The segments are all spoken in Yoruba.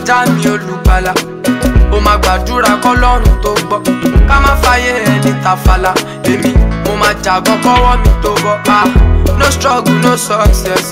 kọjá mi olùgbàlà ó máa gbàdúrà kọlọ́run tó gbọ́ ká má fàyè ẹni tàfàlà èmi mo máa jàgbọ́n kọ́wọ́ mi tó bọ́ ah no struggle no success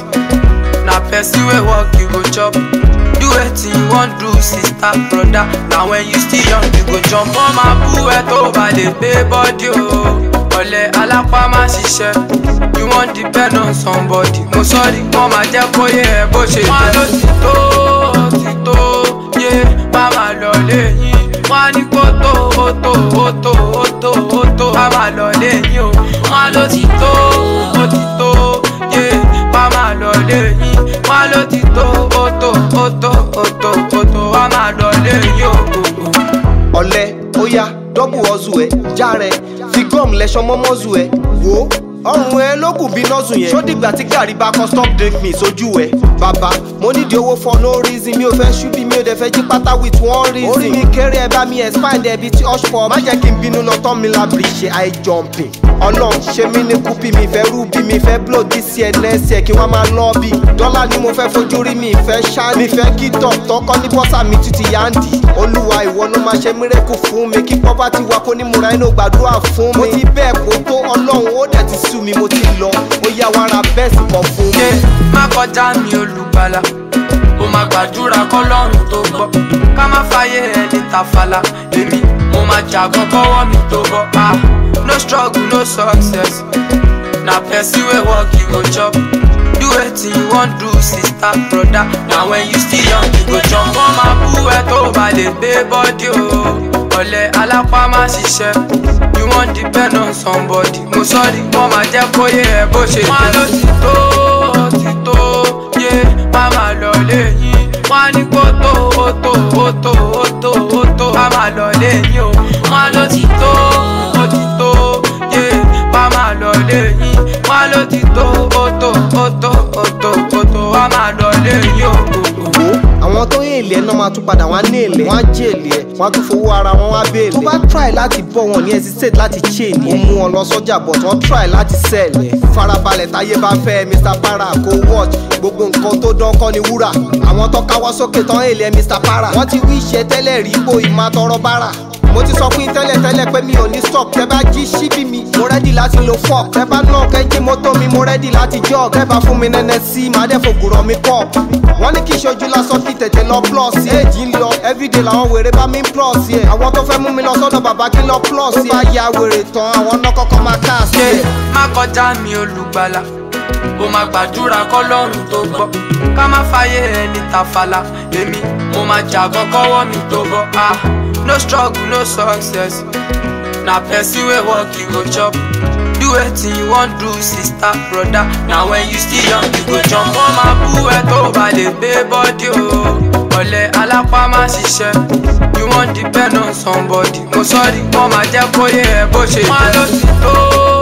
na person wey work you go chop do wetin you wan do sister broda na when you still young you go jump wọ́n máa bú ẹ tó bá lè gbé bọ́dí o ọ̀lẹ alápá má ṣiṣẹ́ you wan depend on somebody mo sọ́ọ́rí wọ́n máa jẹ́ kó yé ẹ bó ṣe jẹ́. wọ́n ló ti tó ti tó yé má máa lọ léyìn wọ́n á ní kó tó ó tó ó tó ó tó ó tó má máa lọ léyìn o wọ́n ló ti tó ó ti tó yé má máa lọ léyìn wọ́n ló ti tó ó tó ó tó ó tó ó tó má máa lọ léyìn o. ọ̀lẹ ó yá dọ́bù ọ̀zù ẹ̀ járe fi gum lẹ́sọ mọ́mọ́zù ẹ̀ wò ó ọrùn ẹ ló kù bí nọ́ọ̀sù yẹn. ṣó dìgbà tí gàrí bá kan stop drink me sójú ẹ. bàbá mo nídìí owó for no reason mi ò fẹ́ ṣú bí mi ò dẹ̀ fẹ́ jí pátá with one reason. orí mi kéré ẹ bá mi expand ẹ bí tí hush pop. má jẹ́ kí n bínú lọ tán mi lábìrì ṣe high jumping. ọlọ́run ṣe mí ní kúpì mi fẹ́ rúbí mi fẹ́ blow this year next year kí wọ́n máa lọ́ bí. dọ́là ni mo fẹ́ fojú rí mi fẹ́ ṣáà mi fẹ́ kí tọ̀ tọkọ ní bọ́sà mi tún ti yáǹdì. olúwa ìwọ ló máa ṣe mírèkù fún mi kí pọ́pátì wa kó ní múra inú gbàdúrà fún mi. mo ti bẹ́ẹ̀ kó tó ọlọ́run ó dẹ̀ ti sú mi mo ti lọ ó yá wa ra bẹ́ẹ̀sì kan fún mi. yé má kọjá mi olùgbàlà ó máa gbàdúrà kọlọ́run tó gbọ́ ká má fàyè ẹni tàfàlà èmi mo máa jàgbọ́n kọ́wọ́ mi tó bọ́ ah no struggle no success na person wey work you go chop do wetin you wan do sister broda na when you still young you go jump wọ́n máa bú ẹ tó bá lè gbé bọ́dí o ọ̀lẹ alápá má ṣiṣẹ́ you wan depend on somebody mo sọ́ọ́rí wọ́n máa jẹ́ kó yé ẹ bó ṣe jẹ́. wọ́n ló ti tó ti tó yé má máa lọ léyìn wọ́n á ní kó tó ó tó ó tó ó tó ó tó má máa lọ léyìn o wọ́n ló ti tó ó ti tó yé má máa lọ léyìn wọ́n ló ti tó ó tó ó tó ó tó ó tó má máa lọ léyìn o. wo àwọn tó yé èlé ẹ náà máa tún padà wọn á ní èlé wọn á jẹ èlé ẹ wọn á tún fowó ara wọn wá béèlè. tó bá try láti bọ́ wọn ní hesitate láti chain ẹ. ó mú wọn lọ sọ́jà bọ̀ tí wọ́n try láti sell ẹ. farabalẹ̀ táyé bá fẹ́ mr para kó watch gbogbo nǹkan tó dán kọ́ ni wúrà. àwọn tó káwọ́ sókè tán èlé mr para. wọ́n ti wí iṣẹ́ tẹ́lẹ̀ rí ipò ìmọ̀ àtọrọ bára mo ti sọ fún yín tẹ́lẹ̀ tẹ́lẹ̀ pé mi ò ní stop tẹ́ bá jí síbí mi mo rẹ́dì láti lo fork tẹ́ bá náà kẹ́jí mọ́tò mi mo rẹ́dì láti jog tẹ́ bá fún mi nẹ́nẹ́ sí màá dẹ́ fògùrọ̀ mi pọ̀ wọ́n ní kí ṣojú lásán kí tètè lọ plus éèjì ń lọ everyday làwọn wèrè bá mi ń plus yẹ àwọn tó fẹ́ mú mi lọ sọ́dọ̀ bàbá kí lọ plus yẹ tó bá ya wèrè tán àwọn náà kọ́kọ́ máa cast yé yẹ. má kọjá mi olùgbàlà ó máa gbàdúrà kọlọ́run tó gbọ́ ká má fàyè ẹni tàfàlà èmi mo máa jàgbọ́n kọ́wọ́ mi tó bọ́ ah no struggle no success na person wey work you go chop do wetin you wan do sister broda na when you still young you go jump wọ́n máa bú ẹ tó bá lè gbé bọ́dí o ọ̀lẹ alápá má ṣiṣẹ́ you wan depend on somebody mo sọ́ọ́rí wọ́n máa jẹ́ kó yé ẹ bó ṣe jẹ́. wọ́n ló ti tó